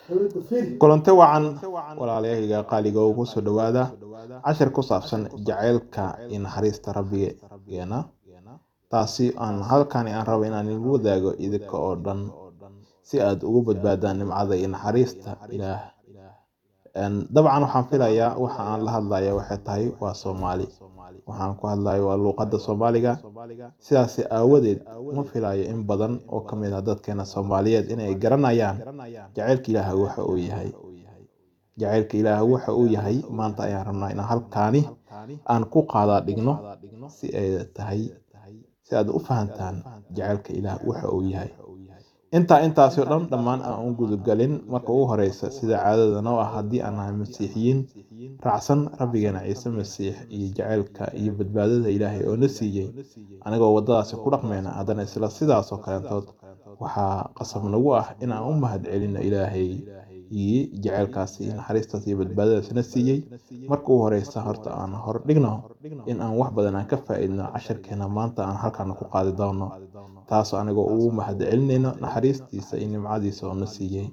kulanti wacan walaalayahayga qaaliga oo kusoo dhawaada cashir ku saabsan jaceylka iyo naxariista rabbigeena taasi aan halkani aan rabo inaan igu wadaago idinka oo dhan si aad ugu badbaadaan nimcada iyo naxariista ilaah dabcan waxaan filayaa waxa aan la hadlaya waxay tahay waa soomaali waxaan ku hadlayo waa luuqadda soomaaliga sidaasi aawadeed uma filayo in badan oo ka mid ah dadkeena soomaaliyeed inay garanayaan jaceylka ilaah waxa uu yahay jaceylka ilaah waxa uu yahay maanta ayaan rabnaa inaan halkaani aan ku qaadaa dhigno si ay tahay si aad u fahantaan jaceylka ilaah waxa uu yahay intaa intaasi oo dhan dhammaan aan u gudagalin marka ugu horeysa sida caadada noo ah haddii aan nahay masiixiyiin raacsan rabbigeena ciise masiix iyo jaceylka iyo badbaadada ilaahay oo na siiyey anigoo waddadaasi ku dhaqmayna haddana isla sidaasoo kaleentood waxaa qasab nagu ah in aan u mahad celino ilaahay iyo jaceylkaasi iyo naxariistaas iyo badbaadadaas na siiyey marka ugu horeysa horta aan hor dhigno in aan wax badan aan ka faa-iidno casharkeena maanta aan halkaana ku qaadi doono taas anigoo ugu mahad celinayno naxariistiisa iyo nimcadiisa oo na siiyey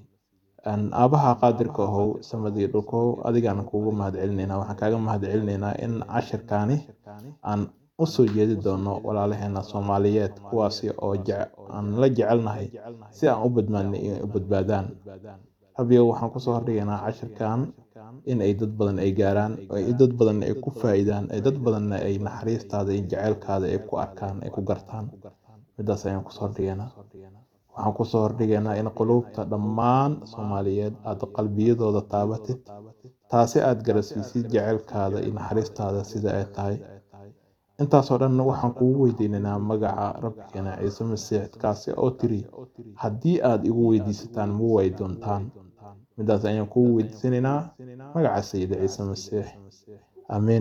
aabaha qaadirka ahow samadii dhulkow adigaan kuugu mahad celinaynaa waxaan kaaga mahad celinaynaa in cashirkaani aan usoo jeedi doono walaalaheena soomaaliyeed kuwaasi oo aan la jecelnahay si aan u badbaadnay inay u badbaadaan rabbigo waxaan kusoo hordhigaynaa cashirkan in ay dad badan ay gaaraan ay dad badan ay ku faa-iidaan ay dad badanna ay naxariistaada iyo jaceylkaada ay ku arkaan ay ku gartaan midaas ayaan kusoo hordhigaynaa waxaan kusoo hordhigaynaa in quluubta dhammaan soomaaliyeed aad qalbiyadooda taabatid taasi aad garasiisid jaceylkaada iyo naxariistaada sida ay tahay intaasoo dhan waxaan kugu weydiinaynaa magaca rabbigeena ciise masiix kaasi oo tiri haddii aad igu weydiisataan ma way doontaan midaas ayaan kugu weydiisanaynaa magaca sayida ciise masiix aamiin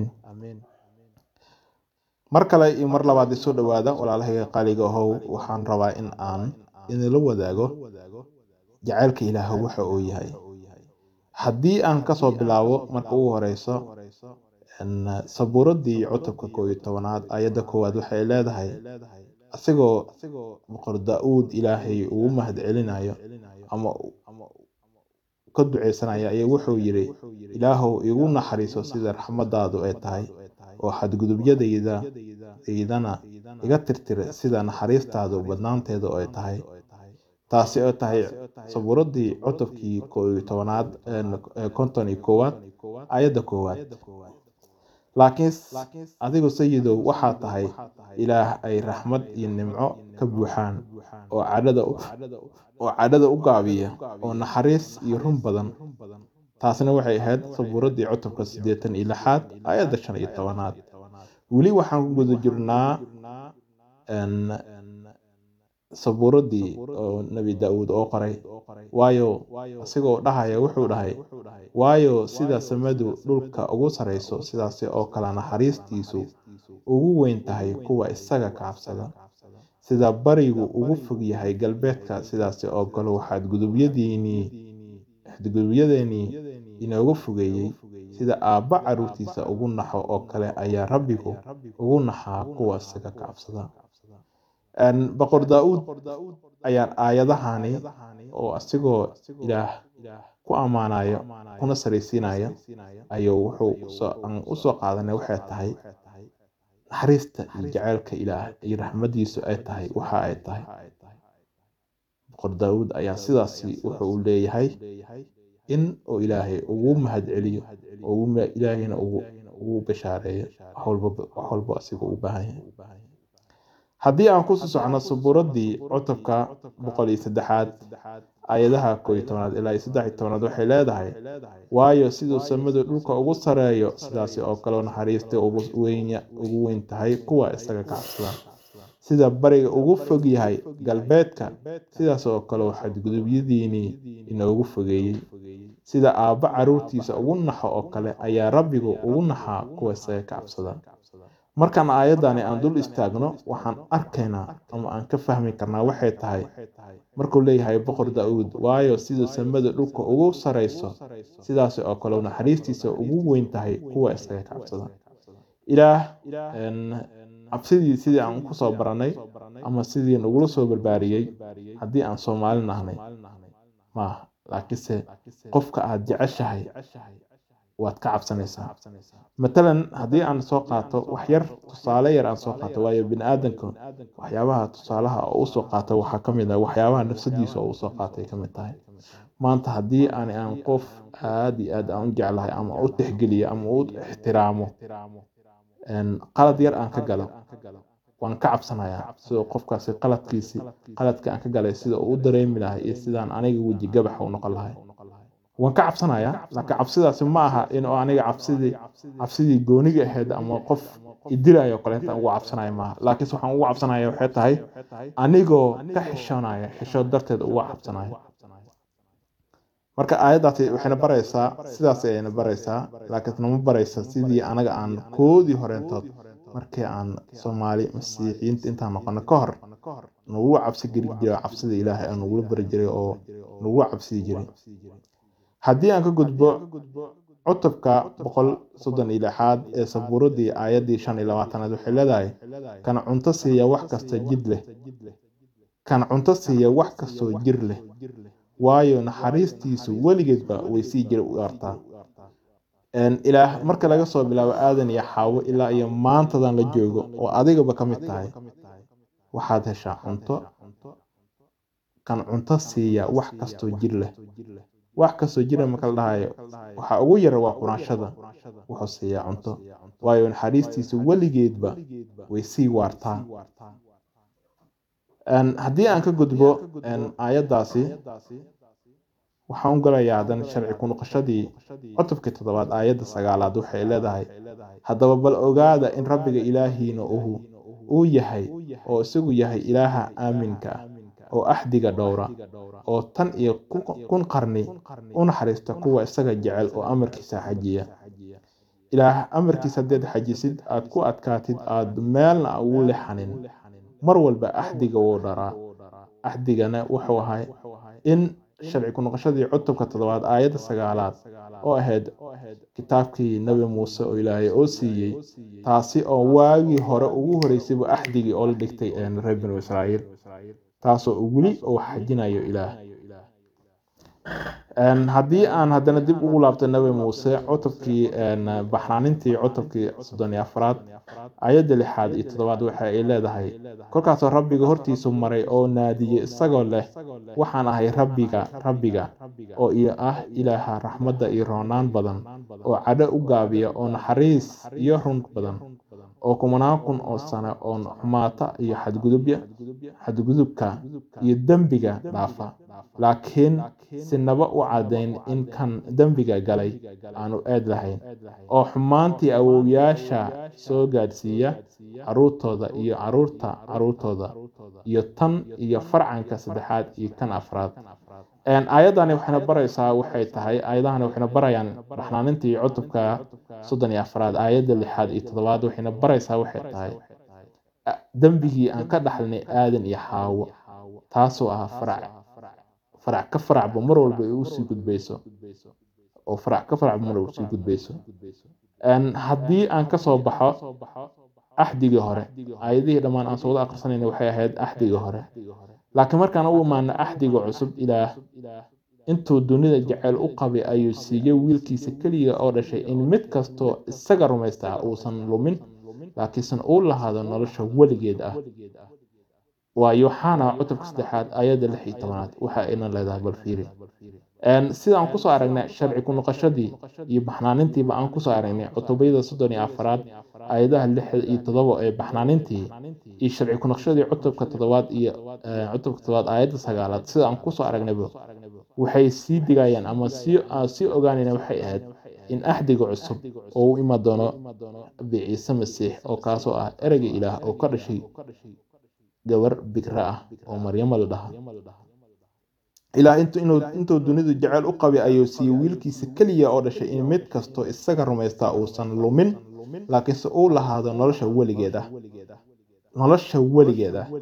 mar kale iyo mar labaad isoo dhawaada walaalahayga qaaliga ahow waxaan rabaa in aan idinla wadaago jaceylka ilaah waxa uu yahay haddii aan kasoo bilaabo marka ugu horeyso sabuuradii cutubka koob iyo tobanaad ayadda koowaad waxay leedahay asigoo boqor daa-uud ilaahay ugu mahad celinayo ama ka duceysanaya ayaa wuxuu yiri ilaahow igu naxariiso sida raxmadaadu ay tahay oo xadgudubyadayda daydana iga tirtira sida naxariistaadu badnaanteedu ay tahay taasi oo tahay sabuuradii cutubkii koob iyo tobanaad konton iyo koowaad ayadda koowaad laakiin adigu sayidow waxaa tahay ilaah ay raxmad iyo nimco ka buuxaan oo cadhada oo cadhada u gaabiya oo naxariis iyo run badan taasna waxay ahayd sabuuradii cutubka siddeetan iyo lixaad ayadda shan iyo tobanaad weli waxaan ku guda jirnaa sabuuradii oo nebi daa-uud oo qoray waayo asigoo dhahaya wuxuu dhahay waayo sida samadu dhulka ugu sareyso sidaasi oo kale naxariistiisu ugu weyn tahay kuwa isaga ka cabsada sida barigu ugu fog yahay galbeedka sidaasi oo kale waxaad gudubyadiinii xadgudubyadeenii inoogu fogeeyey sida aabba caruurtiisa ugu naxo oo kale ayaa rabbigu ugu naxaa kuwa isaga ka cabsada boqor daa-uud ayaan aayadahani oo asigoo ilaah ku ammaanayo kuna saraysiinaya ayuu wuxuu usoo qaadanay waxay tahay naxariista iyo jaceylka ilaah iyo raxmadiisu ay tahay waxa ay tahay boqor daa-uud ayaa sidaasi wuxuu u leeyahay in uu ilaahay ugu mahad celiyo oo ilaahayna ugu bashaareeyo wax walbo asigoo u baahan yahay haddii aan kusii socno sabuuradii cutubka boqol iyo saddexaad ayadaha koob iyo tobanaad ilaa iyo saddex iyo tobanaad waxay leedahay waayo siduu samadu dhulka ugu sareeyo sidaasi oo kaleo naxariista ugu weyn tahay kuwa isaga ka cabsada sida bariga ugu fog yahay galbeedka sidaas oo kaleo xadgudubyadiinii inoogu fogeeyey sida aabba caruurtiisa ugu naxo oo kale ayaa rabbigu ugu naxaa kuwa isaga ka cabsada markaan aayadani aan dul istaagno waxaan arkaynaa ama aan ka fahmi karnaa waxay tahay markuu leeyahay boqor daa-uud waayo siduu samada dhulka ugu sareyso sidaas oo kale naxariistiisa ugu weyn tahay kuwa isaga ka cabsada ilaah cabsidii sidii aan kusoo baranay ama sidii nagula soo barbaariyey haddii aan soomaali nahnay maaha laakiinse qofka aad jeceshahay waad ka cabsanaysaa matalan haddii aan soo qaato wax yar tusaale yar aan soo qaato waayo bini aadanka waxyaabaha tusaalaha oo usoo qaata waxaa ka mid ah waxyaabaha nafsadiisa oo usoo qaatay ka mid tahay maanta haddii aan aan qof aad iyo aad aan u jeclahay ama u tixgeliyo ama u ixtiraamo qalad yar aan ka galo waan ka cabsanayaa sidoo qofkaasi qaladkiisi qaladka aan ka galay sida uu u dareemi lahay iyo sidaan aniga weji gabaxa u noqon lahay waan ka cabsanayaa laakiin cabsidaasi ma aha in aniga cabsidii cabsidii gooniga ahayd ama qof idilayo kaleenta ugu cabsanaya maaha laakiinse waxaan ugu cabsanaya waxay tahay anigoo ka xishoonaya xishood darteed uga cabsanaya marka aayaddaasi waxayna baraysaa sidaas ayayna baraysaa laakiin nama baraysa sidii anaga aan koodii horeentood markii aan soomaali masiixiyiinta intaan noqono ka hor nagula cabsi geli jira cabsida ilaahay aan nagula bari jiray oo nagula cabsii jiray haddii aan ka gudbo cutubka boqol soddon iyo lixaad ee sabuuradii aayaddii shan iyo labaatanaad waxay leedahay kan cunto siiya wax kasta jid leh kan cunto siiya wax kastoo jir leh waayo naxariistiisu weligeedba way sii jira u artaa ilaah marka laga soo bilaabo aadan iyo xaawo ilaa iyo maantadan la joogo oo adigaba ka mid tahay waxaad heshaa cunto kan cunto siiya wax kastoo jir leh wax kastoo jira marka la dhahayo waxaa ugu yara waa quraanshada wuxuu siiyaa cunto waayo naxariistiisu weligeedba way sii waartaa haddii aan ka gudbo aayaddaasi waxaan u galayaa hadan sharci ku noqoshadii cutubkii toddobaad aayadda sagaalaad waxay leedahay haddaba bal ogaada in rabbiga ilaahiina uhu uu yahay oo isagu yahay ilaaha aaminka ah oo axdiga dhowra oo tan iyo kun qarni u naxariista kuwa isaga jecel oo amarkiisa xajiya ilaah amarkiisa haddaad xajisid aad ku adkaatid aad meelna ugu lexanin mar walba axdiga wuu dharaa axdigana wuxuu ahay in sharci ku noqoshadii cutubka toddobaad aayadda sagaalaad oo ahayd kitaabkii nebi muuse oo ilaahay oo siiyey taasi oo waagii hore ugu horeysayba axdigii oo la dhigtay reer binu israa'iil taasoo weli uu xajinayo ilaah haddii aan haddana dib ugu laabto nebi muuse cutubkii baxnaanintii cutubkii soddon iyo afraad ayadda lixaad iyo toddobaad waxa ay leedahay kolkaasoo rabbiga hortiisu maray oo naadiyey isagoo leh waxaan ahay rabbiga rabbiga oo iyo ah ilaaha raxmadda iyo roonaan badan oo cadho u gaabiya oo naxariis iyo run badan oo kumanaan kun oo sano oo xumaata iyo xadgudubya xadgudubka iyo dembiga dhaafa laakiin sinaba u caddayn in kan dembiga galay aanu eed lahayn oo xumaantii awowyaasha soo gaadhsiiya caruurtooda iyo caruurta caruurtooda iyo tan iyo farcanka saddexaad iyo kan afraad aayaddani waxayna baraysaa waxay tahay aayadahani waxayna barayaan baxnaanintii cutubka soddon iyo afraad aayadda lixaad iyo toddobaad waxayna baraysaa waxay tahay dembigii aan ka dhaxlnay aadan iyo xaawo taasoo ah farac farac ka faracba mar walba ay usii gudbayso oo farac ka faracba mar walba usii gudbayso haddii aan kasoo baxo axdigii hore aayadihii dhammaan aan soo wada akhrisanayna waxay ahayd axdigii hore laakiin markaan u imaano axdiga cusub ilaah intuu dunida jeceyl u qabay ayuu siiyey wiilkiisa keliya oo dhashay in mid kastoo isaga rumaystaa uusan lumin laakiinse uu lahaado nolosha weligeed ah waa yooxana cutubka saddexaad ayadda lix iyo tobanaad waxa ayna leedahay balfiiri sida aan kusoo aragnay sharci ku noqoshadii iyo baxnaanintiiba aan kusoo aragnay cutubyada soddon iyo afaraad aayadaha lix iyo toddoba ee baxnaanintii iyo sharci ku noqoshadii cutubka toddobaad iyo cutubka toddobaad aayadda sagaalaad sida aan kusoo aragnayba waxay sii digayaan ama sii ogaanayna waxay ahayd in axdiga cusub oo u iman doono biciise masiix oo kaasoo ah ereyga ilaah oo ka dhashay gabar bikra ah oo maryamo la dhaha ilaah intuu dunidu jeceyl u qabay ayuu siiyey wiilkiisa keliya oo dhashay in mid kastoo isaga rumaystaa uusan lumin laakiinse uu lahaado nolosha weligeed ah nolosha weligeed ah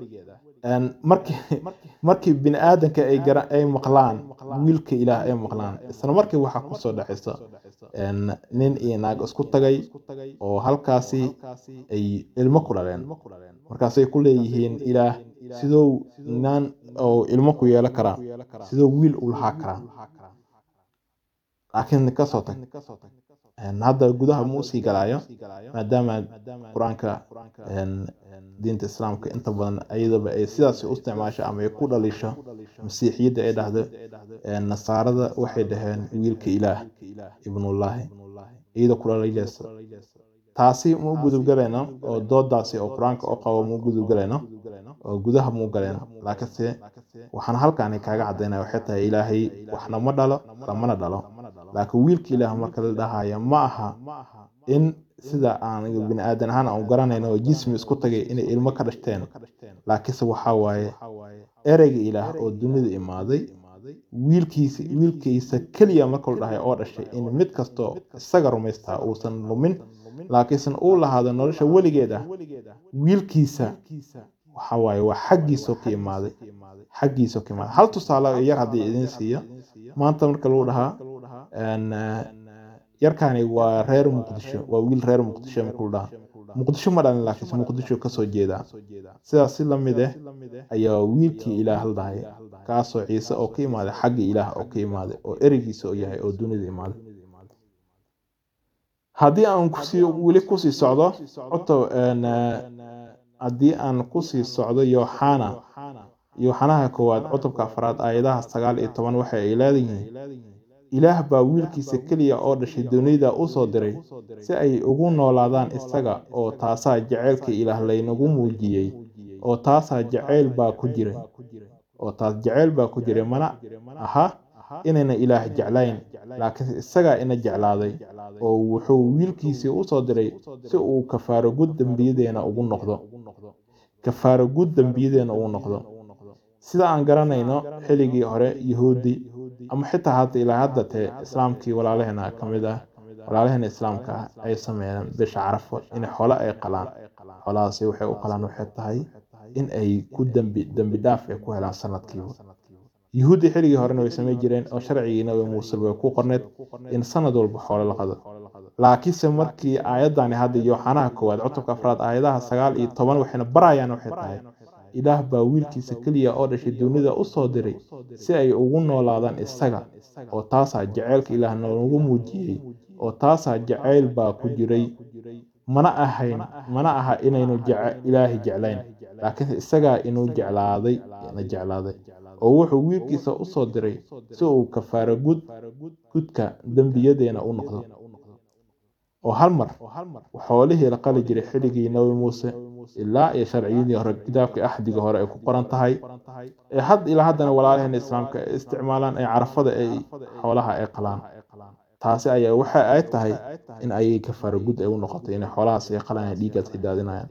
markii bini aadanka ay maqlaan wiilka ilaah ay maqlaan isla markii waxaa kusoo dhacaysa nin iyo naag isku tagay oo halkaasi ay ilmo ku dhaleen markaasay ku leeyihiin ilaah sidou naan oo ilmo ku yeelan karaa sidoo wiil u lahaa karaa laakiin kasoo tag hadda gudaha ma usii galaayo maadaama qur-aanka diinta islaamka inta badan ayadaba ay sidaas u isticmaasho ama ay ku dhalisho masiixiyadda ay dhahdo nasaarada waxay dhaheen wiilka ilaah ibnullaahi iyada ku dhalijaysa taasi ma u gudubgalayno oo doodaasi oo qur-aanka oo qabo ma u gudubgalayno oo gudaha ma u galayno laakiinse waxaan halkaani kaaga cadaynaya waxay tahay ilaahay waxna ma dhalo lamana dhalo laakiin wiilka ilaah marka la dhahayo ma aha in sida aan bini aadan ahaan aan u garanayno oo jismi isku tagay inay ilmo ka dhashteen laakiinse waxaa waaye ereyga ilaah oo dunida imaaday wiilkiisa wiilkiisa keliya marka la dhahay oo dhashay in mid kastoo isaga rumaystaa uusan lumin laakiinse uu lahaado nolosha weligeed ah wiilkiisa waxa waaye waa xaggiisoo ka imaaday xaggiisoo ka imaaday hal tusaale yar haddii idin siiyo maanta marka lagu dhahaa yarkani waa reer muqdisho waa wiil reer muqdisho marka lagu dhahaa muqdisho ma dhalin laakiinse muqdisho kasoo jeedaa sidaas si lamid ah ayaa wiilkii ilaah la dhahay kaasoo ciise oo ka imaaday xagga ilaah oo ka imaaday oo ereygiisa oo yahay oo dunida imaaday haddii aan kusii weli kusii socdo oto haddii aan kusii socdo yooxana yooxanaha koowaad cutubka afraad aayadaha sagaal iyo toban waxa ay leedayihiin ilaah baa wiilkiisa keliya oo dhashay dunida u soo diray si ay ugu noolaadaan isaga oo taasaa jaceylka ilaah laynagu muujiyey oo taasaa jacayl baa ku jiray oo taas jacayl baa ku jiray mana aha inayna ilaah jeclayn laakiin isagaa ina jeclaaday oo wuxuu wiilkiisii u soo diray si uu kafaaro gud dembiyadeena ugu noqdo kafaaro gud dembiyadeena ugu noqdo sida aan garanayno xilligii hore yahuudi ama xitaa hadda ilaa hadda tee islaamkii walaalaheena ka mid ah walaalaheena islaamka ah ay sameeyeen bisha carafo in xoolo ay qalaan xoolahaasi waxay u qalaan waxay tahay in ay ku dembi dembi dhaaf ay ku helaan sanadkiiba yuhuuddi xilligii horena way samey jireen oo sharcigii nabi muuse way ku qorneed in sanad walba xoolo la qado laakiinse markii aayadani hadda yooxanaha koowaad cutubka afraad aayadaha sagaal iyo toban waxayna barayaan waxay tahay ilaah baa wiilkiisa keliya oo dhashay dunida u soo diray si ay ugu noolaadaan isaga oo taasaa jaceylka ilaah noogu muujiyey oo taasaa jacayl baa ku jiray mana ahayn mana aha inaynu ilaahi jeclayn laakiinse isagaa inuu jeclaaday na jeclaaday oo wuxuu wiilkiisa u soo diray si uu kafaaro gud gudka dembiyadeena u noqdo oo hal mar xoolihii la qali jiray xilligii nabi muuse ilaa iyo sharciyadii hore kitaabkii axdiga hore ay ku qoran tahay ee had ilaa haddana walaalaheena islaamka ay isticmaalaan ee carafada ay xoolaha ay qalaan taasi ayaa waxa ay tahay in ayay kafaaro gud ay u noqotay inay xoolahaas ay qalaan ee dhiiggaas ay daadinayaan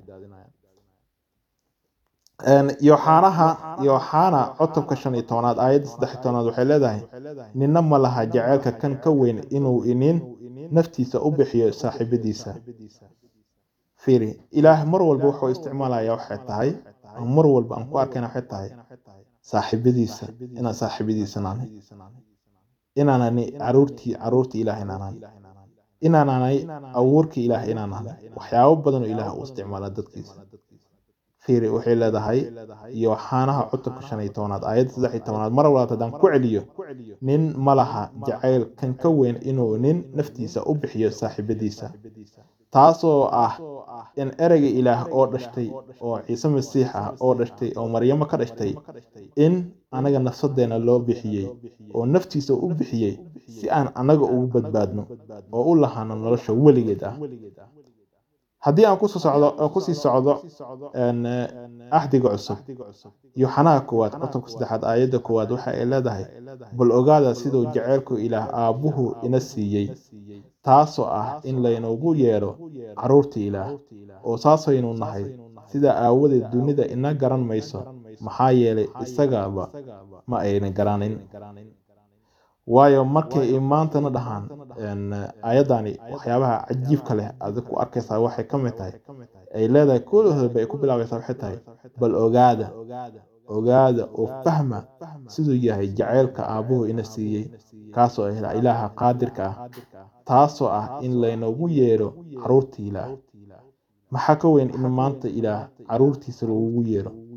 yooxaanaha yooxaana cutubka shan iyo tobanaad aayadda saddex iyo tobanaad waxay leedahay ninna ma laha jaceylka kan ka weyn inuu inin naftiisa u bixiyo saaxiibadiisa fiiri ilaah mar walba wuxuu isticmaalaya waxay tahay mar walba aan ku arkayna waxay tahay saaxiibadiisa inaan saaxiibadiisa naanay inaanani caruurtii caruurtii ilaah inaanaan inaananay abuurkii ilaah inaanaan waxyaabo badanoo ilaah uu isticmaala dadkiisa fiiri waxay leedahay yooxaanaha cutubka shan iyo tobanaad aayadda saddex iyo tobanaad mar walbaad haddaan ku celiyo nin ma laha jacayl kan ka weyn inuu nin naftiisa u bixiyo saaxiibadiisa taasoo ah in ereyga ilaah oo dhashtay oo ciise masiix ah oo dhashtay oo maryamo ka dhashtay in anaga nafsadeena loo bixiyey oo naftiisa u bixiyey si aan anaga ugu badbaadno oo u lahaano nolosha weligeed ah haddii aan kusoo socdo kusii socdo axdiga cusub yooxanaha koowaad cutubka saddexaad aayadda koowaad waxa ay leedahay bal ogaada siduu jaceylku ilaah aabbuhu ina siiyey taasoo ah in laynagu yeedho carruurta ilaah oo saasaynu nahay sidaa aawadeed dunida ina garan mayso maxaa yeelay isagaba ma ayna garanin waayo markay maantana dhahaan ayadani waxyaabaha cajiibka leh aad ku arkaysaa waxay ka mid tahay ay leedahay koolahooba ay ku bilaabaysaa waxay tahay bal ogaada ogaada oo fahma siduu yahay jaceylka aabbuhu ina siiyey kaasoo ah ilaaha qaadirka ah taasoo ah in laynagu yeedho carruurta ilaah maxaa ka weyn in maanta ilaah carruurtiisa lagugu yeedho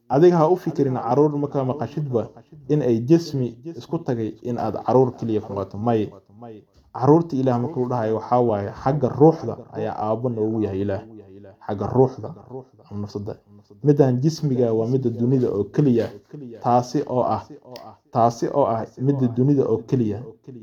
adiga ha u fikirin caruur markaa maqashidba in ay jismi isku tagay in aad caruur keliya ku noqoto may caruurta ilaah markuu dhahayo waxaa waaye xagga ruuxda ayaa aabbo noogu yahay ilaah xagga ruuxda ama nafsada midaan jismiga waa midda dunida oo keliya taasi oo ah taasi oo ah midda dunida oo keliya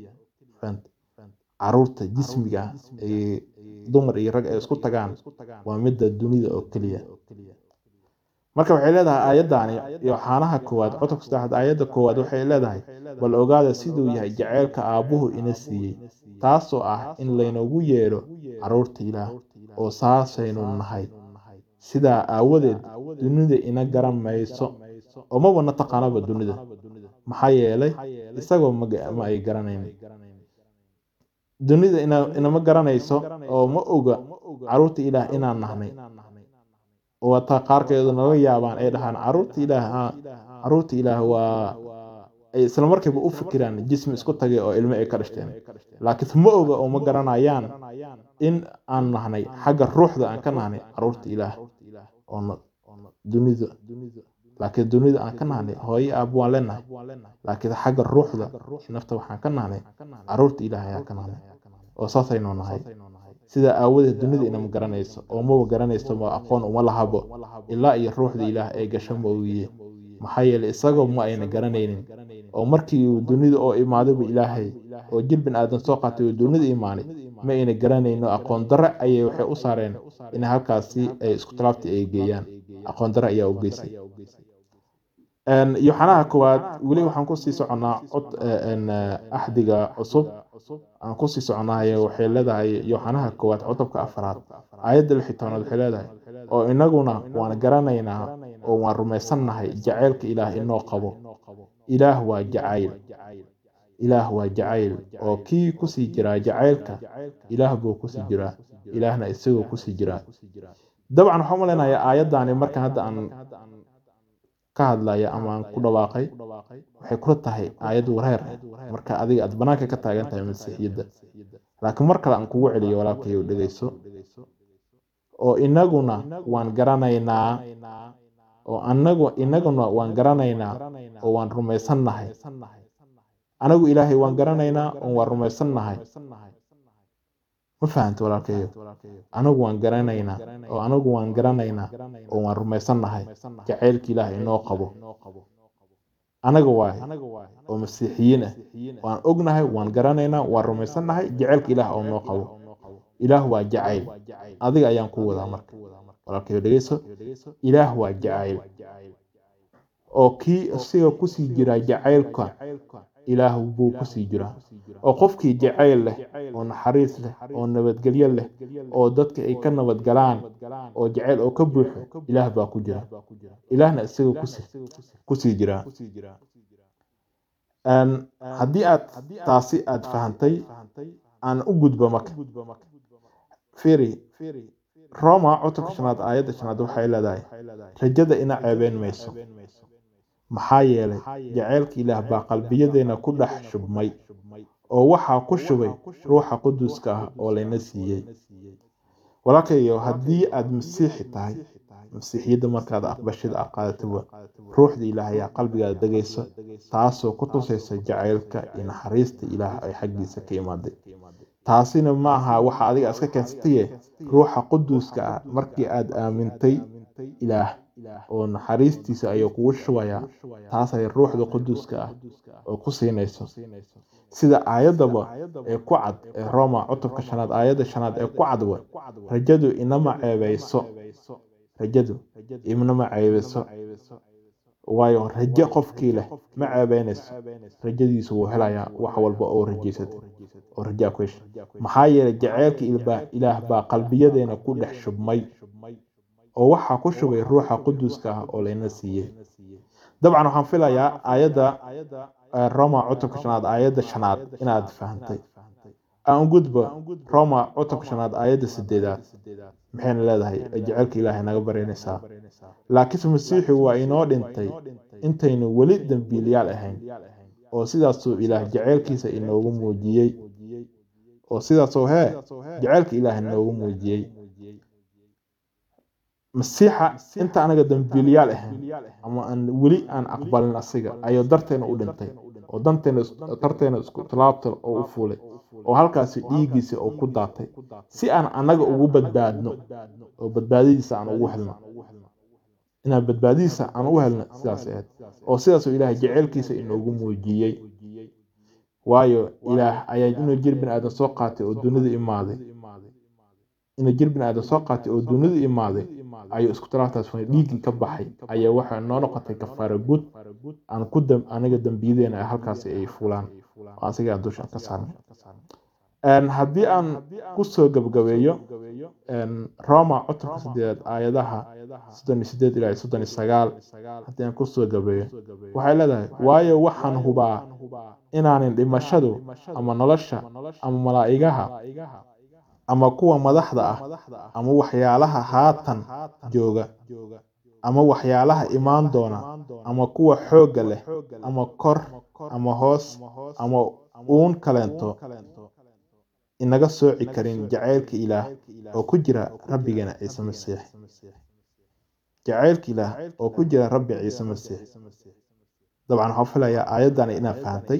caruurta jismiga ay dumar iyo rag ay isku tagaan waa midda dunida oo keliya marka waxay leedahay aayaddaani yoxaanaha koowaad cutubka saddexaad aayadda koowaad waxay leedahay bal ogaada siduu yahay jaceylka aabbuhu ina siiyey taasoo ah in laynagu yeedho caruurta ilaah oo saasaynu nahay sidaa aawadeed dunida ina garan mayso oo maba na taqaanaba dunida maxaa yeelay isagoo ma ay garanayn dunida inama garanayso oo ma oga caruurta ilaah inaan nahnay oo taa qaarkeedu naga yaabaan ay dhahaan caruurta ilaah caruurta ilaah waa ay isla markiiba u fikiraan jismi isku tagay oo ilmo ay ka dhashteen laakiinse ma oga oo ma garanayaan in aan nahnay xagga ruuxda aan ka nahnay caruurta ilaah oo dunida laakiin dunida aan ka nahnay hooyo aab waan leenahay laakiin xagga ruuxda nafta waxaan ka nahnay caruurta ilaah ayaa ka nahnay oo saasaynu nahay sidaa aawadeed dunida inama garanayso oo maba garanayso ma aqoon uma lahabo ilaa iyo ruuxda ilaah ay gasho moogiye maxaa yeelay isagoo ma ayna garanaynin oo markii uu dunida oo imaadaybu ilaahay oo jir bin aadan soo qaatay oo dunida imaanay ma ayna garanayno aqoon darre ayay waxay u saareen in halkaasi ay isku talaabti ay geeyaan aqoon darre ayaa u geysay yoxanaha koowaad weli waxaan kusii soconnaa axdiga cusub aan kusii soconaayo waxay leedahay yoxanaha koowaad cutubka afaraad aayadda lixi tobnaad waxay leedahay oo inaguna waan garanaynaa oo waan rumaysannahay jacaylka ilaah inoo qabo ilaah waa jacayl ilaah waa jacayl oo kii kusii jiraa jacaylka ilaah buu kusii jiraa ilaahna isagoo kusii jiraa dabcan waxaan malaynayaa aayaddaani marka hadda aan ka hadlaya ama aan ku dhawaaqay waxay kula tahay aayad wareer marka adiga aad banaanka ka taagan tahay masiixiyadda laakiin mar kale aan kugu celiyo walaalkayo dhegeyso oo inaguna waan garanaynaa oo anagu inaguna waan garanaynaa oo waan rumaysannahay anagu ilaahay waan garanaynaa oo waan rumaysannahay ma fahanta walaalkayo anagu waan garanaynaa oo anagu waan garanaynaa oo waan rumaysannahay jacaylka ilaah inoo qabo anaga waay oo masiixiyiin ah waan ognahay waan garanaynaa waan rumaysannahay jacaylka ilaah oo noo qabo ilaah waa jacayl adiga ayaan ku wadaa marka walaalkayo dhegeyso ilaah waa jacayl oo kii isaga kusii jira jacaylka ilaah buu kusii jiraa oo qofkii jacayl leh oo naxariis leh oo nabadgelyo leh oo dadka ay ka nabadgalaan oo jacayl oo ka buuxo ilaah baa ku jira ilaahna isaga kusii jiraa haddii aad taasi aad fahantay aan u gudbo marka firi roma cutubka shanaad aayadda shanaad waxay leedahay rajada ina ceebeyn mayso maxaa yeelay jacaylka ilaah baa qalbiyadeena ku dhex shubmay oo waxaa ku shubay ruuxa quduska ah oo layna siiyey walaalkayo haddii aad masiixi tahay masiixiyadda markaad aqbashida aad qaadatoba ruuxda ilaah ayaa qalbigaada degaysa taasoo ku tusaysa jacaylka iyo naxariista ilaah ay xaggiisa ka imaaday taasina ma aha waxa adiga iska keensataye ruuxa quduska ah markii aad aamintay ilaah oo naxariistiisa ayuu kugu shubayaa taas ay ruuxda quduuska ah oo ku siinayso sida aayaddaba ee ku cad ee roma cutubka shanaad aayadda shanaad ee ku cadwa rajadu inama ceebayso rajadu inama ceebayso waayo rajo qofkii leh ma ceebeynayso rajadiisu wuu helayaa wax walba oo rajaysatay oo rajaa ku hesha maxaa yeelay jaceylka ilaah baa qalbiyadeena ku dhex shubmay oo waxaa ku shubay ruuxa quduuska ah oo layna siiyey dabcan waxaan filayaa aayadda roma cutubka shanaad aayadda shanaad inaad fahantay aan gudbo roma cutubka shanaad aayadda sideedaad maxayna leedahay jaceylka ilaahay naga baranaysaa laakiinse masiixu waa inoo dhintay intaynu weli dembiilyaal ahayn oo sidaasuu ilaah jaceylkiisa inoogu muujiyey oo sidaasoo hee jaceylka ilaah inoogu muujiyey masiixa inta anaga dambiiliyaal ahayn ama aan weli aan aqbalin asiga ayuu darteena u dhintay oo danteena darteena isku talaabta oo u fuulay oo halkaasi dhiiggiisa oo ku daatay si aan anaga ugu badbaadno oo badbaadadiisa aan ugu helno inaan badbaadadiisa aan u helno sidaas ahayd oo sidaasoo ilaahay jeceylkiisa inoogu muujiyey waayo ilaah ayaa inuu jir bini aadan soo qaatay oo dunida imaaday inuu jir bini aadan soo qaatay oo dunida imaaday ayuu isku talaabtaas funa dhiiggii ka baxay ayaa waxay noo noqotay kafaara guud aan ku aniga dambiyadeena ay halkaasi ay fulaan oo asigaa dusha ka saarnay haddii aan kusoo gabgabeeyo roma cutubka sideedaad aayadaha soddon iyo sideed ilaa soddon iyo sagaal haddii aan kusoo gabeeyo waxay leedahay waayo waxaan hubaa inaanin dhimashadu ama nolosha ama malaa'igaha ama kuwa madaxda ah ama waxyaalaha haatan jooga ama waxyaalaha imaan doona ama kuwa xoogga leh ama kor ama hoos ama uun kaleento inaga sooci karin jacaylka ilaah oo ku jira rabbigeena ciise masiix jacaylka ilaah oo ku jira rabbi ciise masiix dabcan waxaan filayaa aayaddani inaad fahantay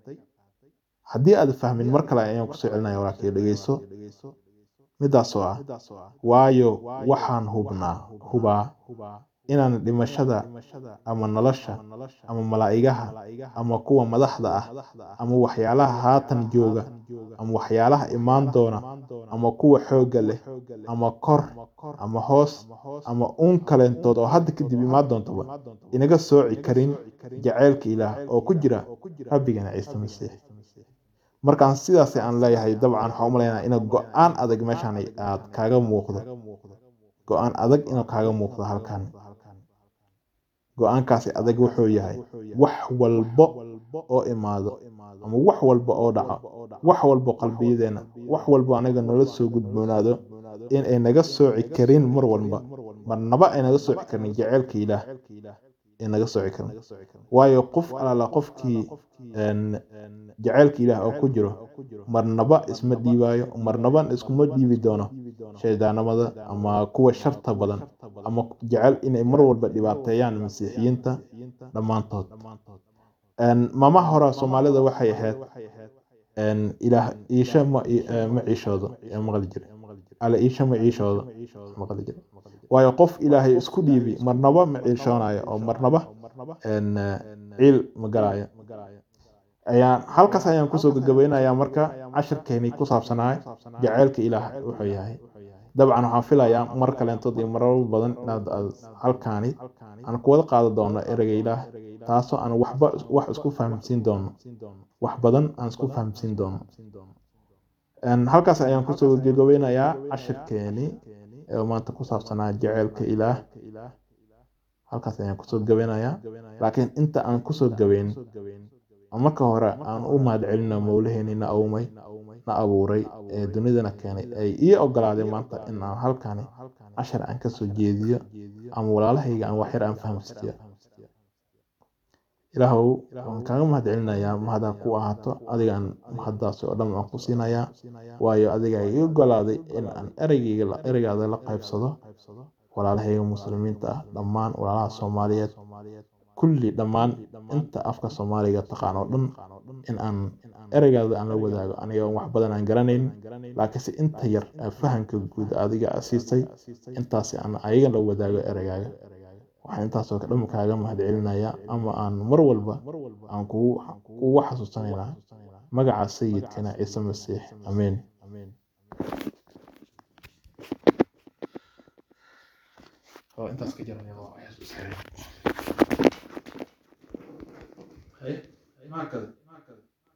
haddii aad fahmin mar kale ayaan kusoo celinaya walaalkay dhegeyso midaasoo ah waayo waxaan hubnaa hubaa inaan dhimashada ama nolosha ama malaa'igaha ama kuwa madaxda ah ama waxyaalaha haatan jooga ama waxyaalaha imaan doona ama kuwa xoogga leh ama kor ama hoos ama uun kaleentood oo hadda kadib imaan doontaba inaga sooci karin jacaylka ilaah oo ku jira rabbigeena ciise masiix markaan sidaas aan leeyahay dabcan waxaan u malaynaa ina go-aan adag meeshaan aad kaaga muuqdo go-aan adag inuu kaaga muuqdo halkan go-aankaasi adag wuxuu yahay wax walbo oo imaado ama wax walba oo dhaco wax walbo qalbiyadeena wax walbo anaga nala soo gudboonaado in ay naga sooci karin mar walba marnaba ay naga sooci karin jaceylka ilaah ay naga sooci karin waayo qof alaala qofkii jaceylka ilaah oo ku jiro marnaba isma dhiibaayo marnaba iskuma dhiibi doono shaydaanamada ama kuwa sharta badan ama jecel inay mar walba dhibaateeyaan masiixiyiinta dhammaantood mama hora soomaalida waxay ahayd ilaah iisha ma ciishoodo maqli jira alla iisha ma ciishoodo maqli jira waayo qof ilaahay isku dhiibi marnaba ma ciishoonayo oo marnaba ciil ma galayo ayaan halkaas ayaan kusoo gabagabeynayaa marka cashirkeeni ku saabsanahay jaceylka ilaah wuxuu yahay dabcan waxaan filayaa mar kaleentood iyo marar badan inaad halkaani aan kuwada qaada doono ereyga ilaah taasoo aan waxba wax isku fahamsiin doono wax badan aan isku fahamsiin doono halkaas ayaan kusoo gabagabeynayaa cashirkeeni ee maanta ku saabsanaa jaceylka ilaah halkaas ayaan kusoo gabeynayaa laakiin inta aan kusoo gabeyn marka hore aan u mahad celino mowlaheeni na awmay na abuuray ee dunidana keenay ay ii ogolaaday maanta in aan halkani cashar aan kasoo jeediyo ama walaalahayga aan waxyar aan fahamsiiyo ilaahow waan kaaga mahad celinayaa mahadaan ku ahaato adigaan mahaddaasi oo dhan aan ku siinayaa waayo adiga ii ogolaaday in aan ereygayga ereygaada la qaybsado walaalahayga muslimiinta ah dhammaan walaalaha soomaaliyeed kulli dhammaan inta afka soomaaliga taqaan oo dhan in aan ereygaada aan la wadaago aniga wax badan aan garanayn laakiinse inta yar fahamka guud adiga siisay intaasi aan ayaga la wadaago ereygaaga waxaan intaasoo dhan kaaga mahad celinayaa ama aan mar walba aan kugu xasuusanaynaa magaca sayidkana ciise masiix amiin intaas ka jaraya waa xasuus markale